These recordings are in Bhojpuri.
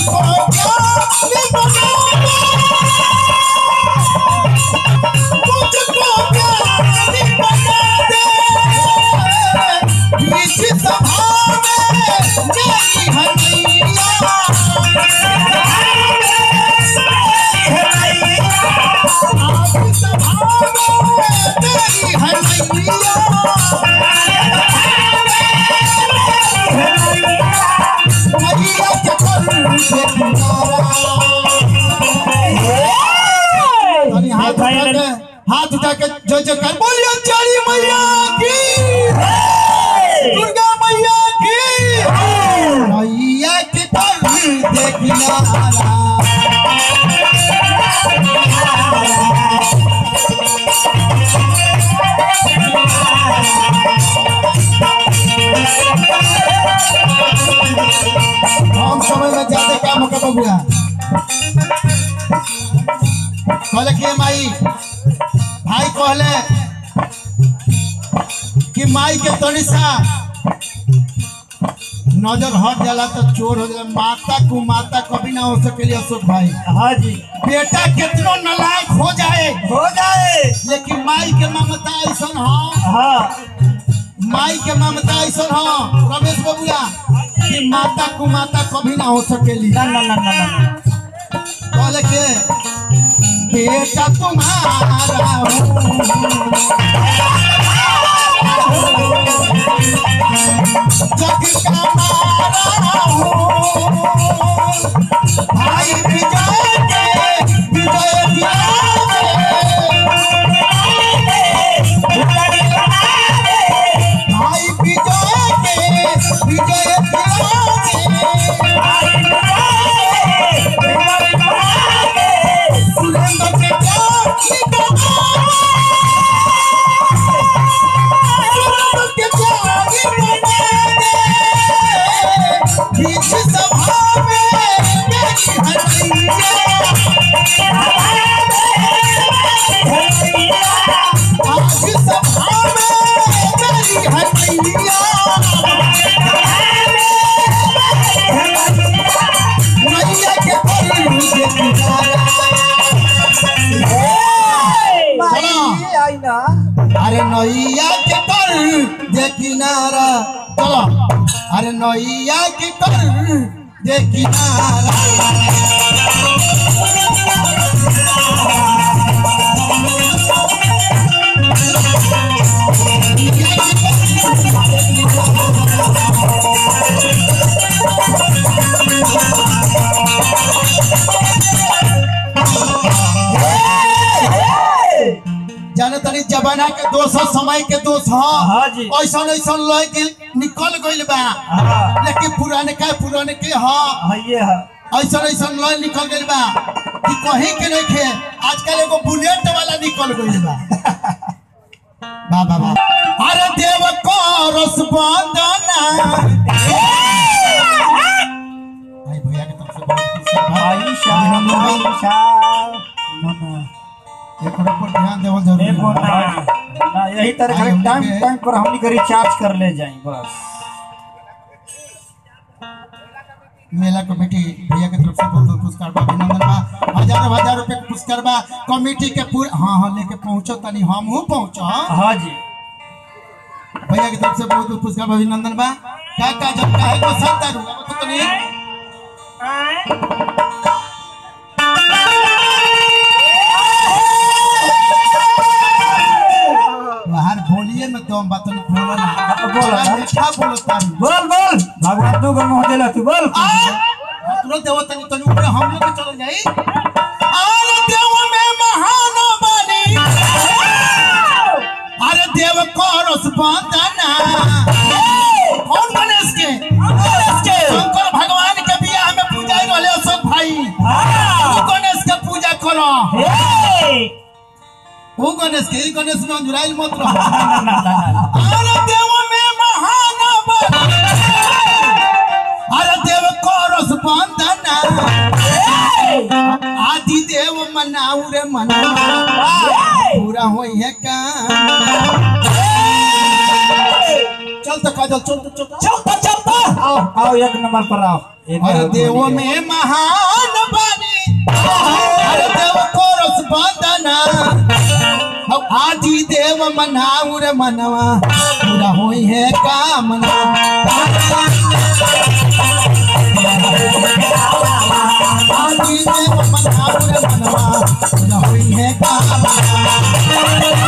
मुझको प्यारी बना दे मुझको प्यारी बना दे बीच सभा में मेरी हनिया आप सभा में मेरी हनिया मैया के कर से किनारा और हाथ उठा के हाथ उठा के जो जो कर बोलिए चारी मैया की दुर्गा मैया की मैया के कर दे किनारा हम समय में ज्यादा काम कर बबुआ कहले कि माई भाई कहले कि माई के तनी सा नजर हट जाला तो चोर हो जाला माता को माता कभी ना हो सकेली अशोक भाई हाँ जी बेटा कितनो नलायक हो जाए हो जाए लेकिन माई के ममता ऐसा हो हाँ माई के ममता ऐसा हो रमेश बबुआ कि माता को माता कभी ना हो सकेली ना ना ना ना ना कहले के बेटा तुम्हारा हूँ जग का मारा हूँ भाई विजय के विजय भाई विजय के विजय सुरेंद्र के प्यार की बना सुरेंद्र के प्यार की बना दे बीच सभा में मेरी हनिया आज सभा में मेरी हनिया मैया के परी के किनारा माई आई ना अरे नैया के कर दे किनारा चलो अरे नैया के कर दे किनारा जाने तनी जमाना के दोष ह, समय के दोष ह हाँ जी। ऐसा ऐसा लय के निकल गइल बा हाँ लेकिन पुराने का पुराने के ह हाँ ये है ऐसा ऐसा लय निकल गइल बा कि कहीं के नहीं खे आजकल एगो बुलेट वाला निकल गइल बा बा बा बा अरे देव को रस बंदना भाई भैया के तरफ से बहुत खुशी बा। आयशा अभिनंदन बा। आयशा एकरो पर ध्यान देवल जरूरी देखो बा। ना ना यही तरह भाई, के हमनी टाइम के- टाइम पर हमनी के रिचार्ज कर ले जाए बस मेला कमेटी भैया के तरफ से बहुत बहुत पुरस्कार बा अभिनंदन बा हजार हजार रुपए के पुरस्कार बा कमेटी के पूरे हाँ हाँ लेके पहुंचो तनी हम हूँ पहुंचो हाँ जी भैया की तरफ से बहुत बहुत पुरस्कार बा अभिनंदन बा का का जब का है को सब दारू अब तो तनी बाहर बोलिए में दम बात नहीं बोलो ना बोलो ना। अच्छा बोलो तारू बोल बोल भगवान तू गम हो देला तू बोल तुरंत देव तनी तनी ऊपर हम लोग के चल जाई अरे देव में महान बनी अरे देव करस बंदना कौन गणेश के गणेश के शंकर भगवान के बियाह में पूजा रहले अशोक भाई तू गणेश के पूजा करो वो गणेश के ई गणेश में अंजुराइल मत रहो अरे देव में महान बनी अरे देव करस बंदना आदि देव मनाऊ रे मना पूरा होई है काम चल तो काजल चल तो चल तो। चलता चलता आओ आओ एक नंबर पर आओ एक अरे नंबर देव पर में महान बानी अरे देव को रस बंदना अब आदि देव मनाऊ रे मनवा पूरा होई है कामना आदि देव मनाऊ रे मनवा पूरा होई है कामना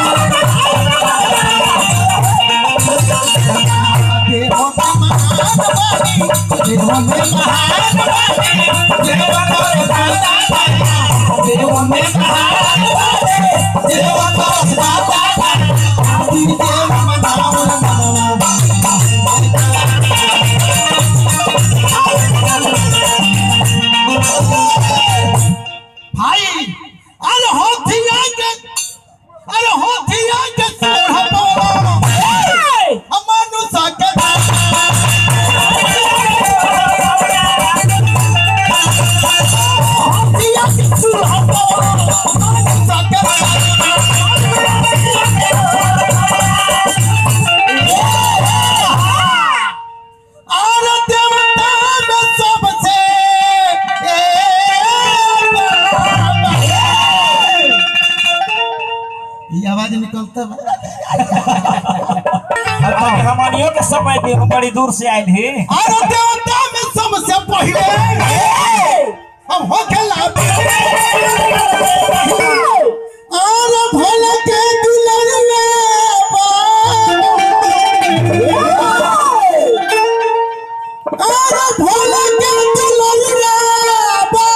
देव में महान बानी देव में महान बानी देव को रस बंदना देव में महान बानी देव को रस बंदना आदि देव मनाऊ रे मनवा भाई अरे होथिया के अरे होथिया के सोढ़ बोलो अमानु साके होथिया के सोढ़ बोलो अमानु साके और देवता में सबसे ये आवाज निकलता बा बताओ हमनियों के समय पे हम बड़ी दूर से आए थे और देवता में सबसे पहले हम हो खेला और भोला के दुलरवा और भोला के दुलरवा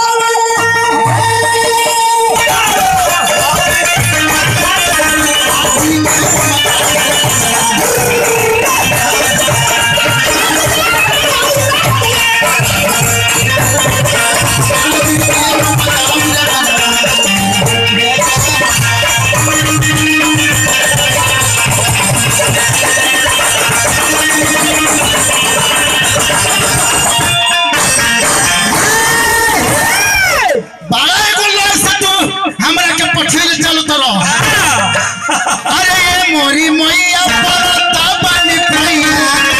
बड़ा एगो लड़ से तू हमरा के पछिल चलो तो अरे ये मोरी मैया परता बानी भैया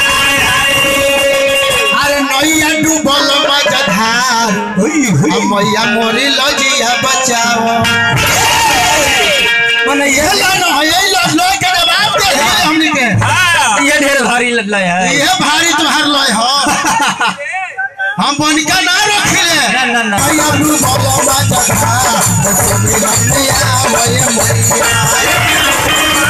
अरे नैया डूबल मजधार अब मैया मोरी लजिया बचाओ मने ये ला न है ये ला लो के जवाब दे दे हमनी के ये ढेर भारी लग रहा है ये भारी तुम्हार लय हो हम बनिका ना रखिले ना, ना, ना। मैया डूबल मजधार मैया मैया मैया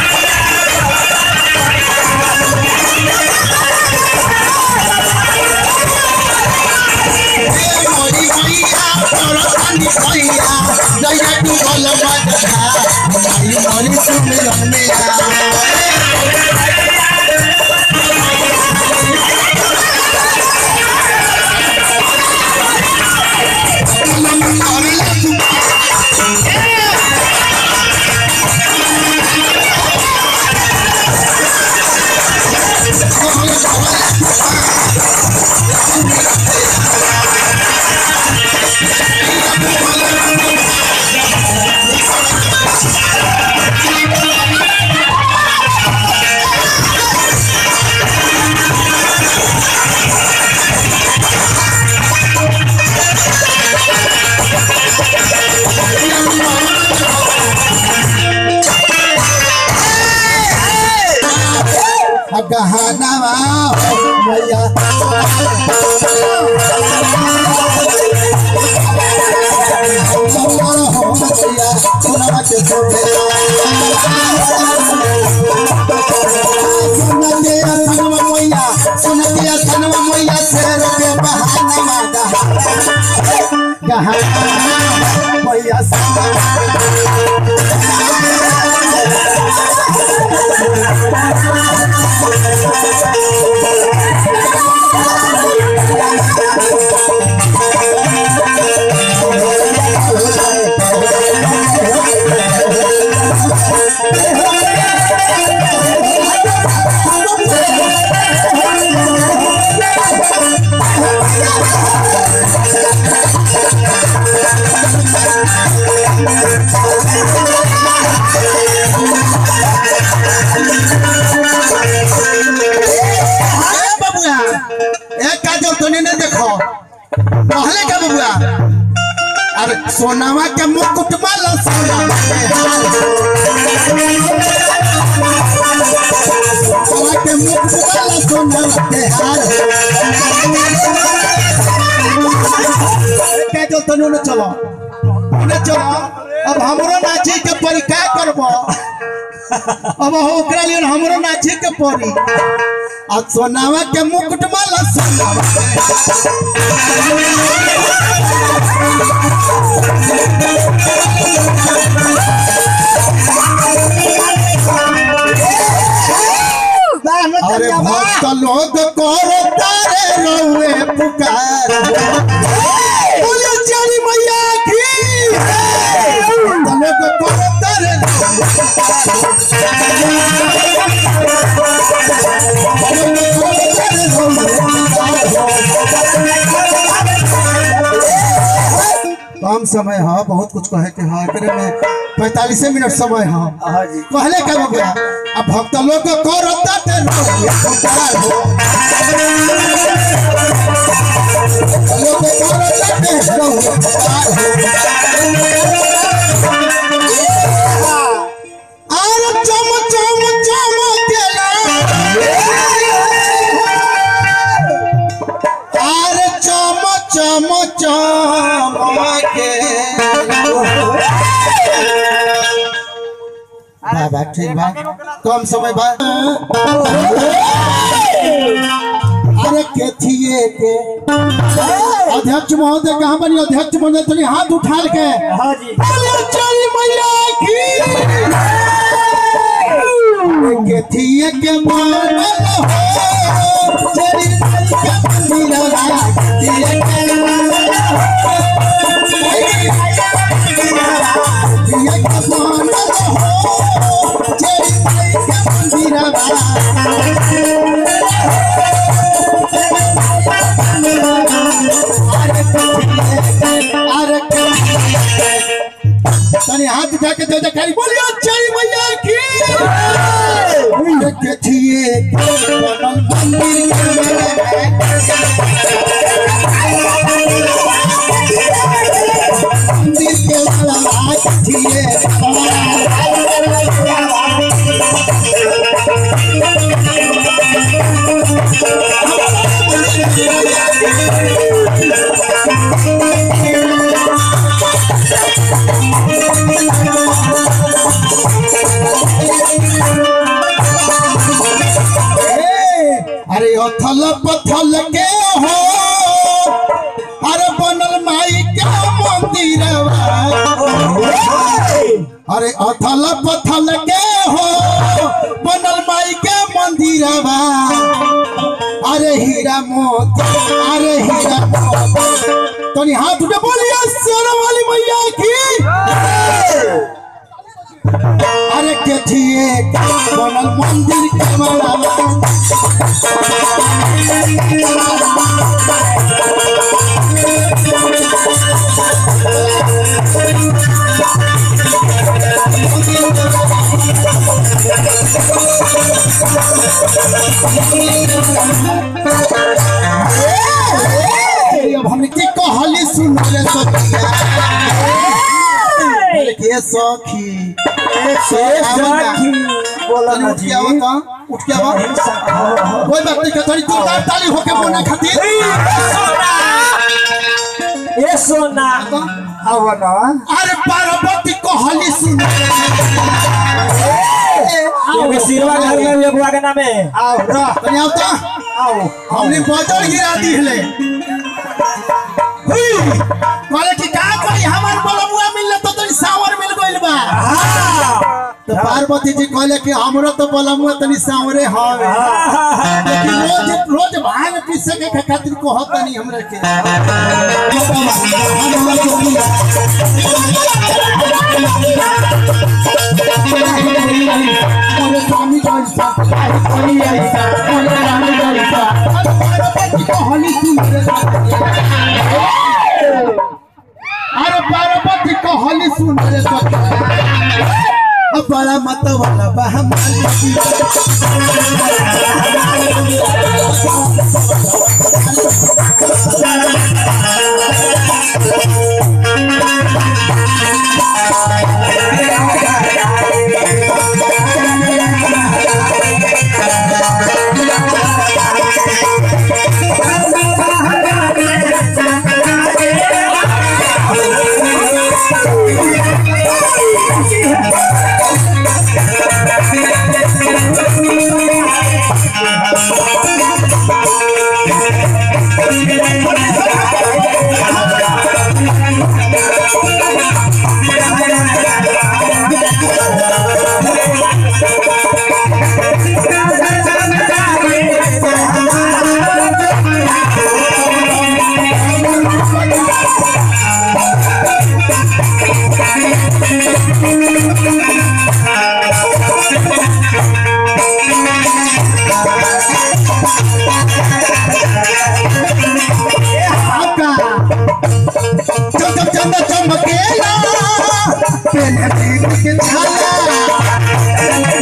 मोरी मैया परतानी भैया जया तू बोल मजधा मोरी मोरी सुमिरन में आ गहनवा मैया बबुआ एक देखो कहले का बबुआ अरे सोनावा के मुकुट माला सोनावा के हार सोनावा के मुकुट माला सोनावा के हार के जो तनु न चलो न चलो अब हमरो नाची के परीक्षा करबो अब हो ओकरा लिए हमरो नाची के पड़ी आ सोनावा के मुकुट माला सोनावा के अरे भक्त लोग करो तारे रउए पुकार बोले चारी मैया की भक्त लोग करो तारे रउए कम समय है बहुत कुछ कहे के है एकरे में पैतालीस मिनट समय है हाँ जी कहले का बबुआ अब भक्त लोग को करता ते रउए पुकार हो लोग को करता ते रउए पुकार हो आर चम चम चम केला आर चम चम चम के बाबा ठीक बा कम समय बा अरे केथिए के अध्यक्ष महोदय कहाँ बनी अध्यक्ष महोदय तनी हाथ उठा के हाँ जी बोले चली मैया की केथिए के मानल हो चली मैया के मंदिरवा केथिए के मानल हो केथिए के मानल हो चली मैया के मंदिरवा अरे तनी हाथ उठा के दे खाली बोलियो जय मैया की देखिए बनल मंदिर के मंदिर के वाला देखिए अरे अथल पथल के हो अरे बनल माई के मंदिरवा अरे अथल पथल के हो बनल माई के मंदिरवा अरे हीरा मोती अरे हीरा मोती तनी हाथ उठे बोलिए सोना वाली मैया की अरे केठिए बनल मंदिर के माला अब हमने की कहली सुन रे सखिया के सखी बोला तनी ना उठ जी के आओ तो उठ के आओ कोई बात नहीं थोड़ी जोरदार ताली होके बोलना खातिर ए सोना आवा ना अरे पार्वती कहली सुन ये सिरवा घर में भी अगुआ के नामे आओ ना तनी आओ तो आओ हमने बजर गिरा दी हले हुई कहले कि का करी हमार बलमुआ मिलले तो तनी सावर मिल गइल बा तो पार्वती जी कहले कि हमरो तो बलमुआ तनी सावरे हवे लेकिन रोज रोज भांग पीसे के खातिर कहत नहीं हमरे के मोरे स्वामी जैसा कोई ऐसा मोरे रानी जैसा पार्वती कहली सुन रे अरे पार्वती कहली सुन रे अब बड़ा मत वाला बा हमारी आपका चम चम चम चमकेला पेन पेन के छाला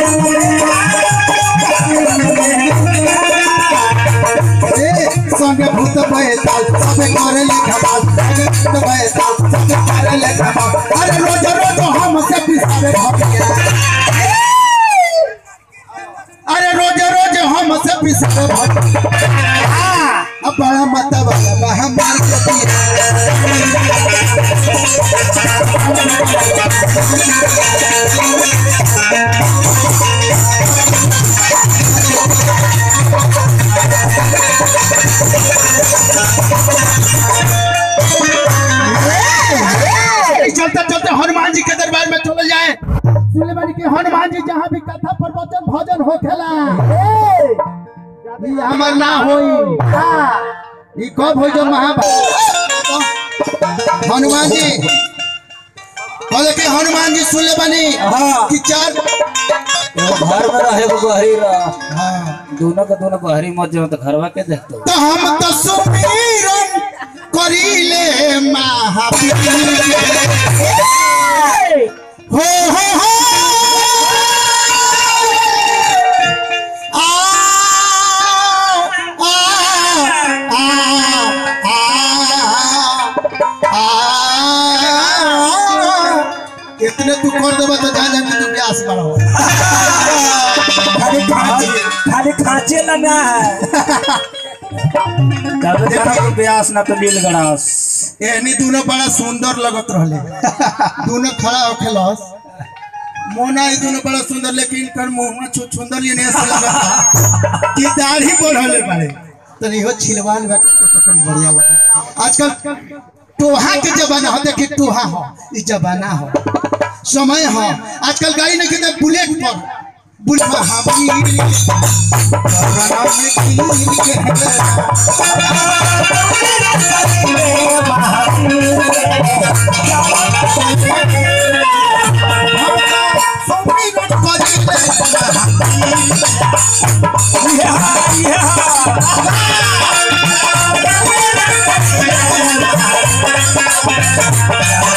ए संगे भूत बैताल सबे करे लिखा बात संगे भूत बैताल सबे करे लिखा बात अरे रोज रोज हम से पिसारे भगिया अरे रोज रोज हम से पिसारे भगिया अब बड़ा मत वाला बा हमार के पिया चलते चलते हनुमान जी के दरबार में चले जाए सुनले बानी कि हनुमान जी जहाँ भी कथा प्रवचन भजन हो खेला ई हमर ना होई ई कब होई जो महाभारत हनुमान जी बोले कि हनुमान जी सुनले बानी हाँ। कि चार एगो घर में रहे एगो बहरी रह हाँ। दोनों के दोनों बहरी मत जाओ तो घरवा के देखते तो हम तो सुमीरन करीले महावीर हो हो हो आ आ आ आ इतने तू कर देबा तो जान जान तू प्यास बड़ा हो खाली खांचे खाली खांचे लगा है कभी जाना तो ब्यास ना तो नील गणास एहनी दोनों बड़ा सुंदर लगत रहले दोनों खड़ा होखेलस मोना ही दोनों बड़ा सुंदर लेकिन कर मुंह में छु सुंदर ये नहीं से लगता कि दाढ़ी बढ़ले बाड़े तो इहो छिलवाल बा कतन बढ़िया लगा आजकल टोहा के जमाना हो देखी टोहा हो ई जमाना हो समय हो आजकल गाड़ी नहीं कितने बुलेट पर बुलेट पर हमी परवाना में कीन के है Yeah.